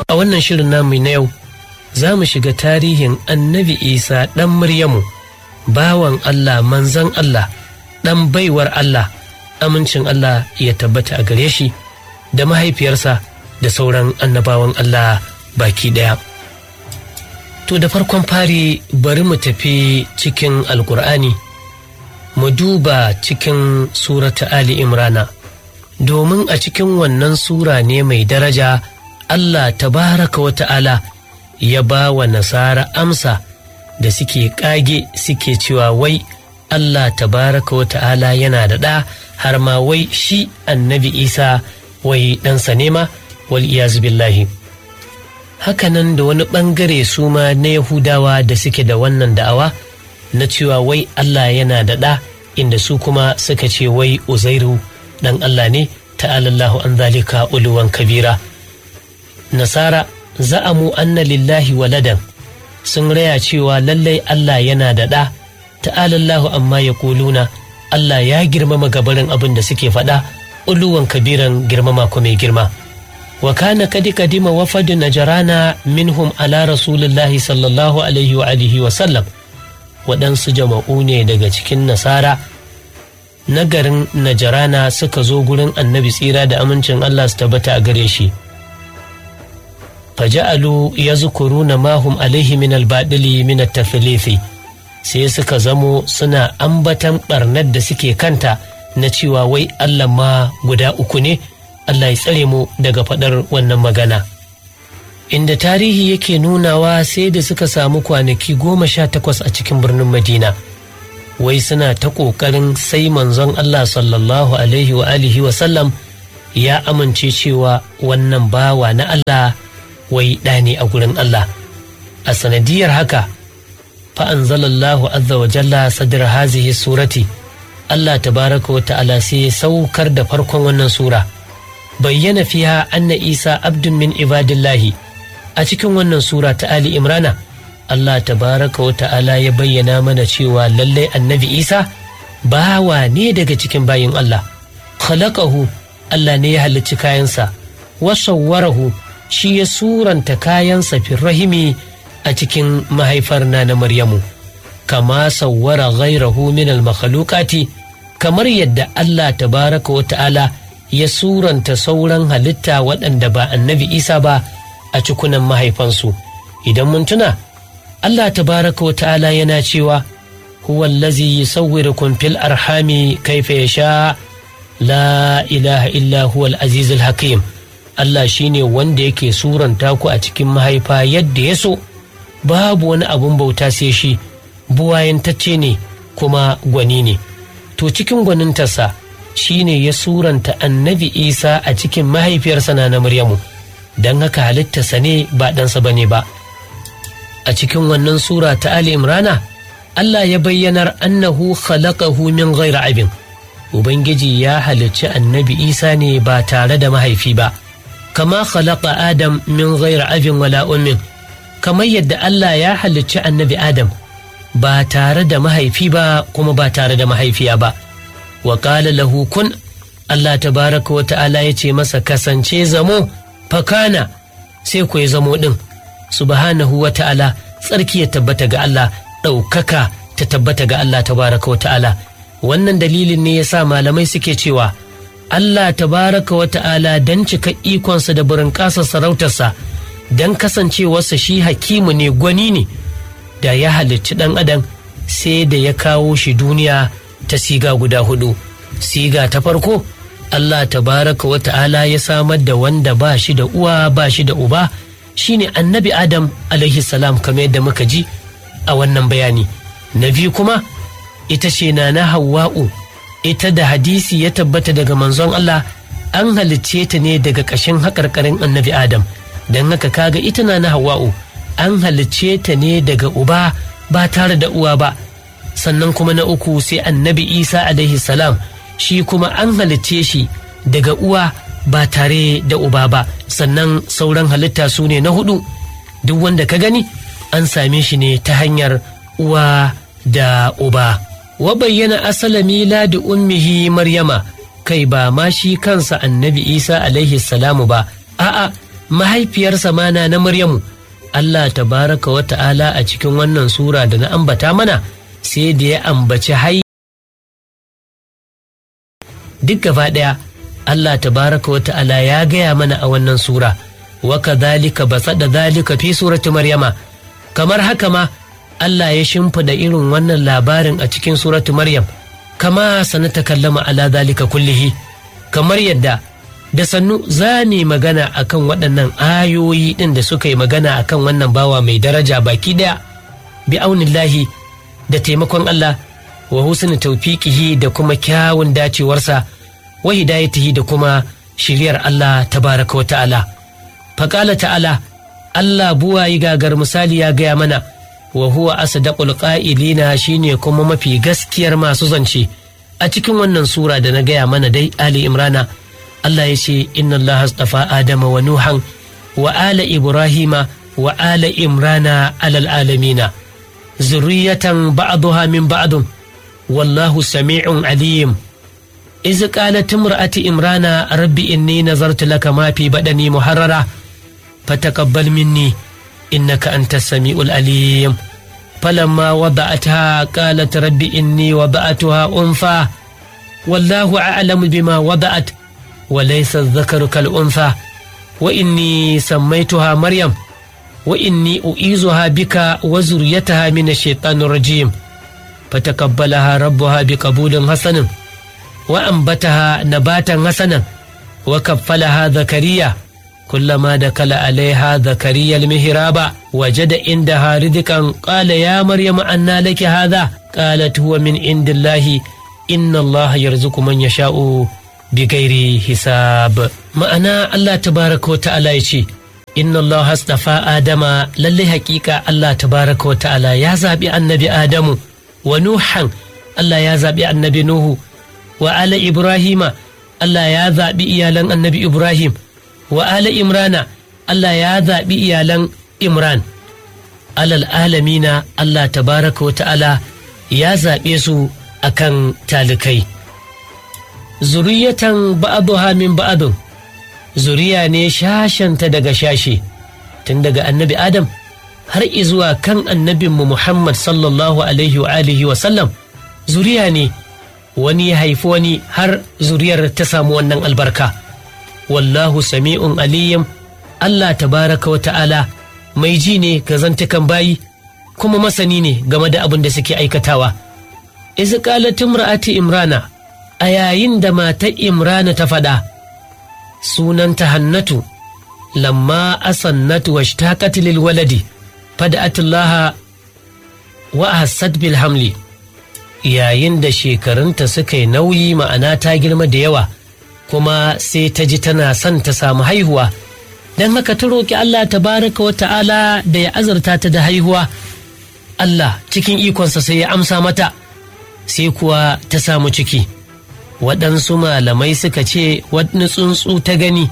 a wannan shirin namu na yau za mu shiga tarihin annabi isa ɗan Maryamu, bawan Allah manzan Allah, ɗan baiwar Allah, amincin Allah ya tabbata a gare shi da mahaifiyarsa da sauran annabawan Allah baki ɗaya. To da farkon fari bari mu tafi cikin Alƙur'ani, mu duba cikin surata Ali Imrana, domin a cikin wannan sura ne mai daraja Allah tabaraka wa ta'ala ya ba wa nasara amsa da suke ƙage suke cewa wai Allah tabaraka wa ta'ala yana da ɗa har ma wai shi annabi Isa wai ɗansa nema wal billahi. Hakanan da wani ɓangare su ma na Yahudawa da suke da wannan da'awa na cewa wai Allah yana da ɗa inda su kuma suka ce wai Uzairu ɗan Allah ne ta'alallahu an zalika uluwan kabira. Nasara za'amu anna lillahi waladan sun raya cewa lallai Allah yana da ɗa ta'alallahu amma ya kuluna Allah ya girmama gabarin abin da suke faɗa uluwan kabiran girmama ko mai girma wa kana kadi kadima wafadu najarana minhum ala rasulillahi sallallahu alaihi wa alihi wa sallam waɗansu jama'u ne daga cikin nasara na garin najarana suka zo gurin annabi tsira da amincin Allah su tabbata a gare shi faja'alu ya zukuruna mahum alaihi min albaɗili min tafilifi sai suka zamo suna ambatan ɓarnar da suke kanta na cewa wai Allah ma guda uku ne Allah ya tsare mu daga faɗar wannan magana inda tarihi yake nunawa sai da suka samu kwanaki goma sha takwas a cikin birnin madina wai suna ta ƙoƙarin sai manzon Allah sallallahu alaihi wa alihi wa sallam ya amince cewa wannan bawa na Allah wai ɗa ne a gurin Allah a sanadiyar haka fa'anzalallahu azza wa jalla sadar hazihi surati Allah tabaraka wa ta'ala sai saukar da farkon wannan sura bayyana fiha anna isa abdun min ibadillahi a cikin wannan sura ta Ali Imrana Allah tabaraka wa ta'ala ya bayyana mana cewa lallai annabi isa bawa ne daga cikin bayin Allah khalaqahu Allah ne ya halicci kayansa wasawwarahu shi ya suranta kayansa rahimi a cikin mahaifar na na Maryamu, kama sawwara ghairahu min al-makhluqati kamar yadda Allah tabaraka wa ta'ala ya suranta sauran halitta waɗanda ba annabi Isa ba a cikunan mahaifansu. Idan mun tuna, Allah tabaraka wa ta'ala yana cewa, huwa allazi yusawwirukum fil arhami kaifa yasha la ilaha illa huwa al-azizul hakim. Allah shi ne wanda yake suranta ku a cikin mahaifa yadda ya so, babu wani abun bauta sai shi, buwayantacce ne kuma gwani ne. To cikin gwanintarsa shi ne ya suranta annabi Isa a cikin mahaifiyarsa na Maryamu, don haka halittarsa ne ba ɗansa ba ne ba. A cikin wannan sura ta Ali Imrana, Allah ya bayyanar annahu khalaqahu min ghairi abin. Ubangiji ya halicci annabi Isa ne ba tare da mahaifi ba. kama khalaqa Adam min ghairi abin wala ummin kamar yadda Allah ya halicci annabi Adam ba tare da mahaifi ba kuma ba tare da mahaifiya ba wa qala lahu kun Allah tabaraka wa ta'ala ya ce masa kasance zamo fakana sai ku ya zamo din subhanahu wa ta'ala tsarki ya tabbata ga Allah ɗaukaka ta tabbata ga Allah tabaraka wa ta'ala wannan dalilin ne yasa malamai suke cewa Allah tabaraka wa ta'ala don cika ikonsa da burin ƙasa sarautarsa don kasancewarsa shi hakimu ne gwani ne da ya halicci ɗan adam sai da ya kawo shi duniya ta siga guda hudu siga ta farko Allah tabaraka wa ta'ala ya samar da wanda ba shi da uwa ba shi da uba shine annabi adam alaihi salam kamar yadda muka ji a wannan bayani na biyu kuma ita ce na na hawa'u ita da hadisi ya tabbata daga manzon Allah an halicce ta ne daga ƙashin haƙarƙarin annabi Adam don haka kaga ita na na Hawwa'u an halicce ta ne daga uba ba tare da uwa ba sannan kuma na uku sai annabi Isa alaihi salam shi kuma an halicce shi daga uwa ba tare da uba ba sannan sauran halitta su ne na hudu duk wanda ka gani an same shi ne ta hanyar uwa da uba. wa bayyana asala miladi ummihi maryama kai ba ma shi kansa annabi isa alaihi salamu ba a'a mahaifiyarsa mana na Maryamu Allah tabaraka wa ta'ala a cikin wannan sura da na ambata mana sai da ya ambaci hai duk gaba ɗaya Allah tabaraka wa ta'ala ya gaya mana a wannan sura wa kadhalika basada dhalika fi surati maryama kamar haka ma Allah ya shimfida irin wannan labarin a cikin suratu maryam kama sanata kallama ala dhalika kullihi kamar yadda da sannu za mu magana akan waɗannan ayoyi ɗin da suka yi magana akan wannan bawa mai daraja baki ɗaya bi aunillahi da taimakon Allah wa husni taufiqihi da kuma kyawun dacewarsa wa hidayatihi da kuma shiryar Allah tabaraka wa ta'ala faƙala ta'ala Allah buwayi gagar misali ya gaya mana wa huwa asdaqul qa'ilina shine kuma mafi gaskiyar masu zance a cikin wannan sura da na gaya mana dai Ali Imrana Allah ya ce inna Allah astafa Adama wa Nuhan wa ala Ibrahima wa ala Imrana alal alamina zurriyatan ba'daha min ba'dun wallahu sami'un alim iz qalat imra'ati imrana rabbi inni nazartu laka ma fi badani muharrara fataqabbal minni innaka antas sami'ul alim فلما وضعتها قالت رب إني وضعتها أنثى والله أعلم بما وضعت وليس الذكر كالأنثى وإني سميتها مريم وإني أعيذها بك وزريتها من الشيطان الرجيم فتقبلها ربها بقبول حسن وأنبتها نباتا حسنا وكفلها زكريا كلما دخل عليها زكريا المهراب وجد عندها رزقا قال يا مريم أنى لك هذا قالت هو من عند الله إن الله يرزق من يشاء بغير حساب ma'ana Allah tabaraka wa ta'ala ya ce inna Allah hastafa Adama lallai hakika Allah tabaraka wa ta'ala ya zaɓi annabi Adamu wa Nuhan Allah ya zaɓi annabi Nuhu wa ala Ibrahima Allah ya zaɓi iyalan annabi Ibrahim wa ala Imrana Allah ya zaɓi iyalan Imran alal alamina Allah tabaraka wa ta'ala ya zaɓe su akan talikai zuriyatan ba'aduha min ba'adun zuriya ne shashanta daga shashe tun daga annabi adam har izuwa kan annabinmu muhammad sallallahu alaihi wa alihi wa sallam zuriya ne wani ya haifi wani har zuriyar ta samu wannan albarka wallahu sami'un aliyim allah tabaraka wa ta'ala mai ji ne ga zantukan bayi kuma masani ne game da abin da suke aikatawa iz qalat imra'ati imrana a yayin da matar imrana ta faɗa sunanta hannatu lamma asannatu wa shtaqat lil waladi fada'atullaha wa hassad bil hamli yayin da shekarunta suka yi nauyi ma'ana ta girma da yawa kuma sai ta ji tana son ta samu haihuwa don haka ta roƙi Allah tabaraka wa ta'ala da ya azurta ta da haihuwa Allah cikin ikonsa sai ya amsa mata sai kuwa ta samu ciki waɗansu malamai suka ce wani tsuntsu ta gani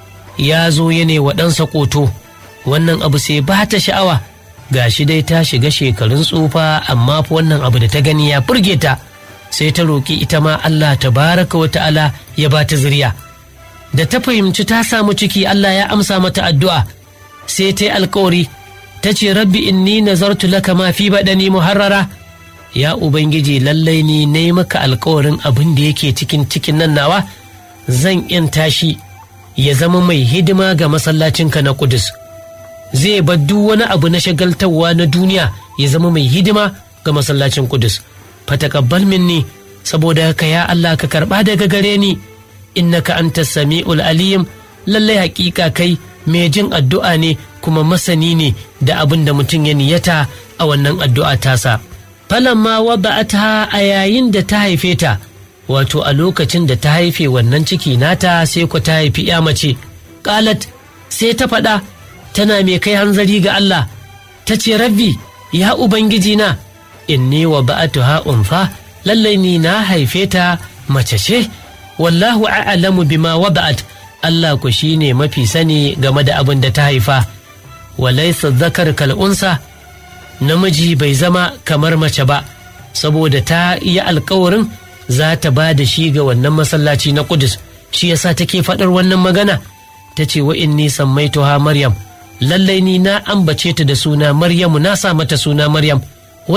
ya zo ya ne waɗansa ƙoto wannan abu sai ba ta sha'awa ga shi dai ta shiga shekarun tsufa amma fa wannan abu da ta gani ya burge ta sai ta roƙi ita ma Allah ta baraka wa ta'ala ya ba ta zuriya da ta fahimci ta samu ciki Allah ya amsa mata addu'a sai ta yi alkawari ta ce rabbi inni nazartu laka ma fi baɗani muharrara ya ubangiji lallai ni na yi maka alkawarin abin da yake cikin cikin nan nawa zan in tashi ya zama mai hidima ga masallacinka na kudus zai bar duk wani abu na shagaltarwa na duniya ya zama mai hidima ga masallacin kudus fatakabbal minni saboda haka ya Allah ka karba daga gare ni innaka anta sami'ul alim lallai hakika kai mai jin addu'a ne kuma masani ne da abin da mutum ya niyata a wannan addu'a tasa falamma wada'ata a yayin da ta haife ta wato a lokacin da ta haife wannan ciki nata sai ku ta haifi ya mace qalat sai ta faɗa tana mai kai hanzari ga Allah ta ce rabbi ya ubangiji na inni wa ba'atuha unfa lallai ni na haife ta mace ce wallahu a'lamu bima wada'at Allah ku shine mafi sani game da abin da ta haifa walaysa zakar kal unsa namiji bai zama kamar mace ba saboda ta yi alkawarin za ta ba da shi ga wannan masallaci na kudus shi yasa take faɗar wannan magana ta ce wa inni sammaituha maryam lallai ni na ambace ta da suna maryamu na sa mata suna maryam